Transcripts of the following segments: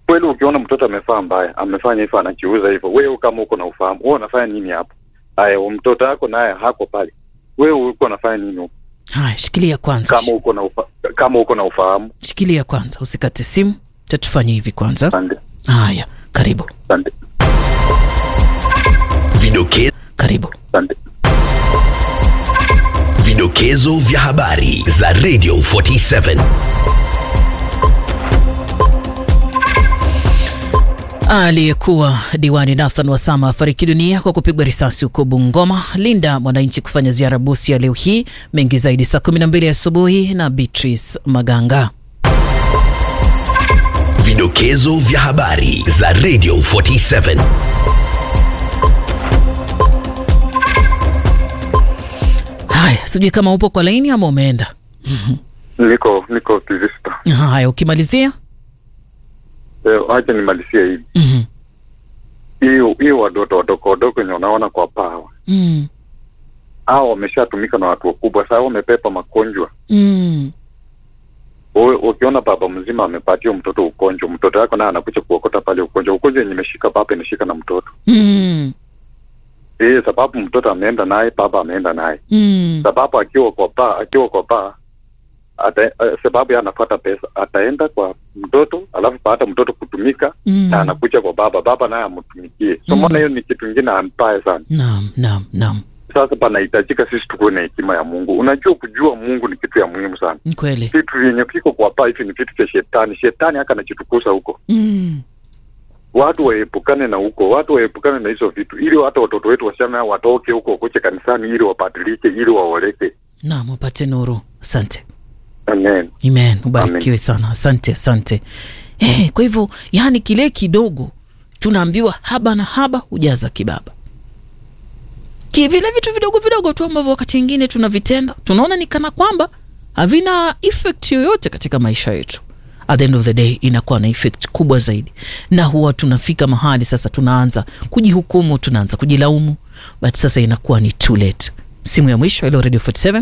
kweli ukiona mtoto amefaa mbaya amefanya hivyo anajiuza hivyo wewe kama uko na ufahamu wewe unafanya nini hapo haya mtoto wako naye hako pale wewe uko unafanya nini huko haya shikilia kwanza kama uko na ufa, kama uko na ufahamu shikilia kwanza usikate simu tatufanye hivi kwanza asante haya karibu asante Vidoke, karibu asante vidokezo vya habari za Radio 47. Aliyekuwa diwani Nathan Wasama afariki dunia kwa kupigwa risasi huko Bungoma. Linda mwananchi kufanya ziara Busia leo hii. Mengi zaidi saa 12 asubuhi na Beatrice Maganga. Vidokezo vya habari za Radio 47. Haya, sijui kama upo kwa laini ama umeenda. niko niko kivista Haya, ukimalizia eh, acha nimalizie hivi Mhm. hiyo hiyo wadoto wadogo wadogo wenye unaona kwa pawa Mm. hao wameshatumika na watu wakubwa sasa wamepepa magonjwa Mm. Wewe ukiona baba mzima amepatia mtoto ugonjwa mtoto wako naye anakuja kuokota pale ugonjwa ugonjwa yenye imeshika baba inashika na mtoto Mm. eh sababu mtoto ameenda naye baba ameenda naye Mm. sababu akiwa kwa baa akiwa kwa baa ata, uh, sababu yeye anapata pesa ataenda kwa mtoto alafu baada ya mtoto kutumika Mm. na anakuja kwa baba baba naye amtumikie so Mm. mbona hiyo ni kitu ingine mbaya sana Naam, naam, naam. sasa panahitajika sisi tukuwe na hekima ya mungu unajua kujua mungu ni kitu ya muhimu sana Ni kweli. vitu vyenye viko kwa paa hivi ni vitu vya shetani shetani haka anajitukuza huko Mm. watu waepukane na huko watu waepukane na hizo vitu ili hata watoto wetu wasichana watoke huko kuche kanisani ili wabadilike ili waoleke Naam, upate nuru. Asante. amen Amen. Ubarikiwe sana. Asante, asante. Eh, kwa hivyo yani kile kidogo tunaambiwa haba na haba hujaza kibaba. Ki vile vitu vidogo vidogo tu ambavyo wakati mwingine tunavitenda tunaona ni kana kwamba havina effect yoyote katika maisha yetu. At the end of the day inakuwa na effect kubwa zaidi, na huwa tunafika mahali sasa tunaanza kujihukumu, tunaanza kujilaumu, but sasa inakuwa ni too late. Simu ya mwisho ilo Radio 47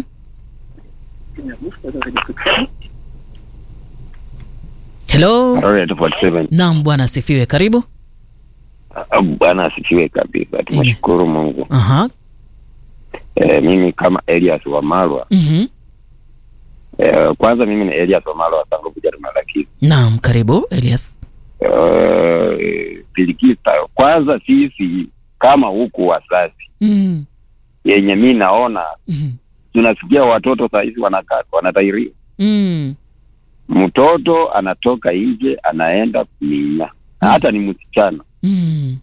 Hello. Royal 47. Naam, bwana asifiwe. Karibu. Ah, Bwana asifiwe kabisa, tunashukuru Mungu. Aha. E, mimi kama Elias wa Malwa Mhm. e, kwanza mimi ni Elias wa Malwa wa Sango Buja Malakisi. Naam, karibu Elias. E, Pilikista, kwanza sisi kama huku wazazi Mm. yenye mi naona Mhm. tunasikia watoto saa hizi wanakaa wanatairiwa, Mm. mtoto anatoka nje anaenda kuminya na hata ni msichana Mm.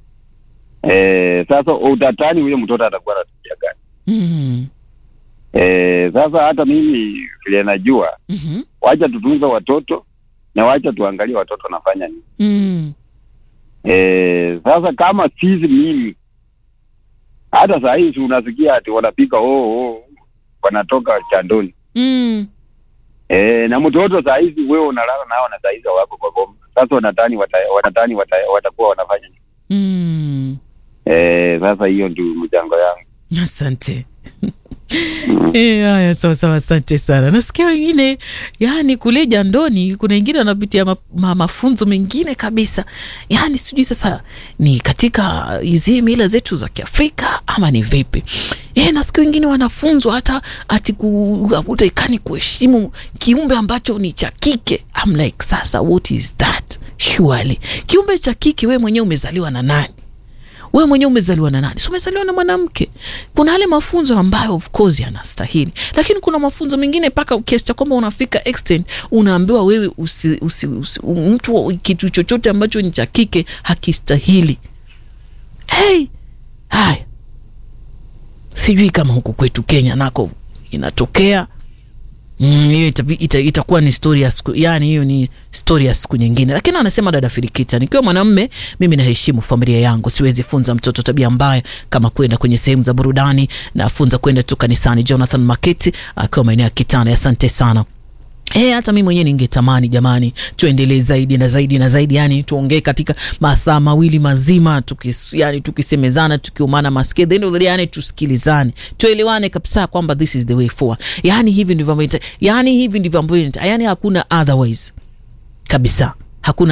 e, sasa utatani huyo mtoto atakuwa anatumia gani? Mm. E, sasa hata mimi vile najua Mhm. wacha tutunze watoto na wacha tuangalie watoto wanafanya nini. Mm. E, sasa kama sisi mimi hata saa hii si unasikia ati wanapika oh, oh, wanatoka chandoni Mm. e, na mtoto saa hizi wewe unalala nao na saa hizi wako kwa boma. Sasa wanatani wata, wanatani wata, watakuwa wanafanya nini? Mm. E, sasa hiyo ndio mchango yangu. Asante. Eh, haya sawa sawa, asante sana. Nasikia wengine yani kule jandoni kuna wengine wanapitia ma, ma, mafunzo mengine kabisa, yani sijui sasa ni katika hizi mila zetu za Kiafrika ama ni vipi? Eh, nasikia wengine wanafunzwa hata ati kutakani kuheshimu kiumbe ambacho ni cha kike. I'm like sasa, what is that? Surely kiumbe cha kike, wewe mwenyewe umezaliwa na nani? wewe mwenyewe umezaliwa na nani? Si umezaliwa na mwanamke. Kuna yale mafunzo ambayo of course yanastahili, lakini kuna mafunzo mengine mpaka kiasi cha kwamba unafika extent unaambiwa wewe usi, usi, usi, mtu wa- kitu chochote ambacho ni cha kike hakistahili. Hey, haya, sijui kama huku kwetu Kenya nako inatokea Mm, hiyo itapi- ita, itakuwa ni story ya siku yani, hiyo ni story ya siku nyingine. Lakini anasema dada Firikita, nikiwa mwanamme mimi naheshimu familia yangu, siwezi funza mtoto tabia mbaya kama kwenda kwenye sehemu za burudani, nafunza kwenda tu kanisani. Jonathan Maketi akiwa maeneo ya Kitana, asante sana. Eh, hata mimi mwenyewe ningetamani jamani, tuendelee zaidi na zaidi na zaidi, yani tuongee katika masaa mawili mazima tukis, yani tukisemezana tukiumana masikio, the end of the day, yani tusikilizane, tuelewane kabisa kwamba this is the way forward. Yani hivi ndivyo ambavyo, yani hivi ndivyo ambavyo, yani hakuna otherwise kabisa, hakuna